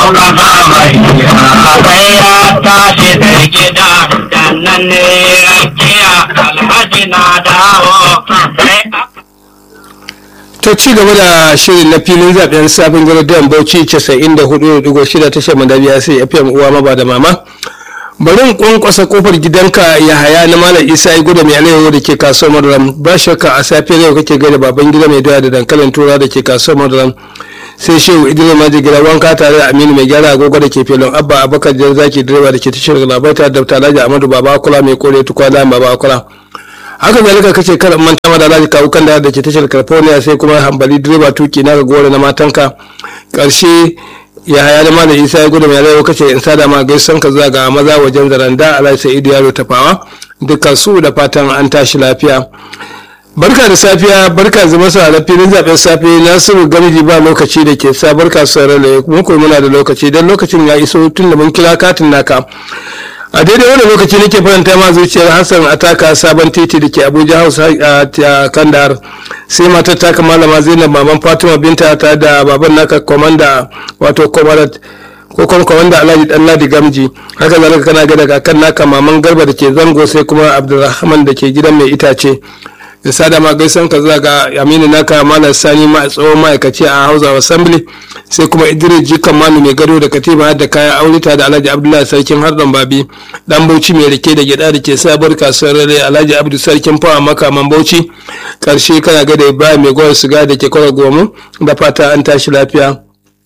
kasa mai sai ya tashi sai gida da nan ne rakiya alhaji na dawo sai a ta ci gaba da shirin na filin zaben sabon gidan bauchi 94.6 tashar madabiya sai fm uwa maba da mama bari in kwankwasa kofar gidanka ya haya na malam isa ya gudu mai alayyahu da ke kasuwar madaram ba shakka a safiyar yau kake gada baban gida mai doya da dankalin tura da ke kasuwar madaram sai shehu idris maji gida wanka tare da aminu mai gyara agogo da ke filin abba abakar jan zaki direba da ke tashar labaita da alhaji amadu baba akula mai kore tukwana baba akula haka zalika kace kar in manta ma da alhaji kawu kan da ke tashar california sai kuma hambali direba tuki na gora na matanka karshe ya haya da malam isa ya gudu mai rayuwa kace in sada ma gaisan ka zuwa ga maza wajen zaranda alhaji sa'idu yaro tafawa dukkan su da fatan an tashi lafiya barka da safiya barka zama sa da filin zaben safe nasiru gamji ba lokaci da ke sa barka su rale mun koyi muna da lokaci dan lokacin ya iso tun da mun kira katin naka a daidai wani lokaci nake faranta ma zuciyar hassan ataka sabon titi da ke abuja house a kandahar sai matar taka malama zainab maman fatima binta ta da baban naka komanda wato komandat ko kuma komanda alhaji dan ladi gamji haka zalika kana ga daga kan naka maman garba da ke zango sai kuma abdulrahman da ke gidan mai itace da sada ma gaisan ka zuwa ga aminu naka malam sani ma tsohon ma'aikaci a house of assembly sai kuma idris jikan manu mai gado da katiba da kayan aurita da alhaji abdullahi sarkin hardan babi dan bauchi mai rike da gyada da ke sabar kasuwar rere alhaji abdu sarkin fawa makaman bauchi karshe kana ga da ibrahim mai gwar siga da ke kwara gomu da fata an tashi lafiya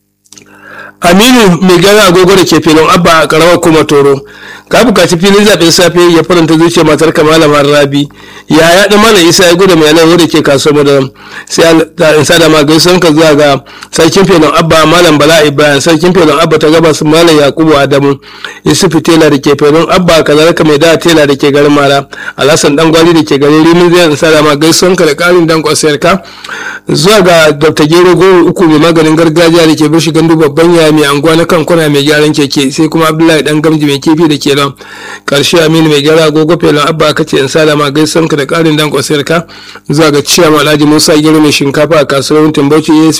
aminu mai gara agogo da ke filin abba a karawar kuma toro ka bukaci filin zaɓen safe ya faranta zuciya matar kamala rabi ya ya ɗan mana isa ya gudu mai nan da ke kasuwar madaram sai in sada ma gaisuwan ka zuwa ga sarkin filin abba malam bala ibrahim sarkin filin abba ta gabas malam yakubu adamu yusufu tela da ke filin abba kazalika mai da tela da ke garin mara alhassan dan gwari da ke garin rimin zai in sada ma gaisuwan ka da ƙarin dan kwasiyar ka zuwa ga dr gero goro uku mai maganin gargajiya da ke bishi gandu babban yaya mai anguwa na kankuna mai gyaran keke sai kuma abdullahi dan gamji mai kifi da ke nan karshe aminu mai gyara agogo felon abba ka ce in salama gaisan ka da karin dan kwasayar ka zuwa ga ciyama alhaji musa gero mai shinkafa a kasuwar timbauci asp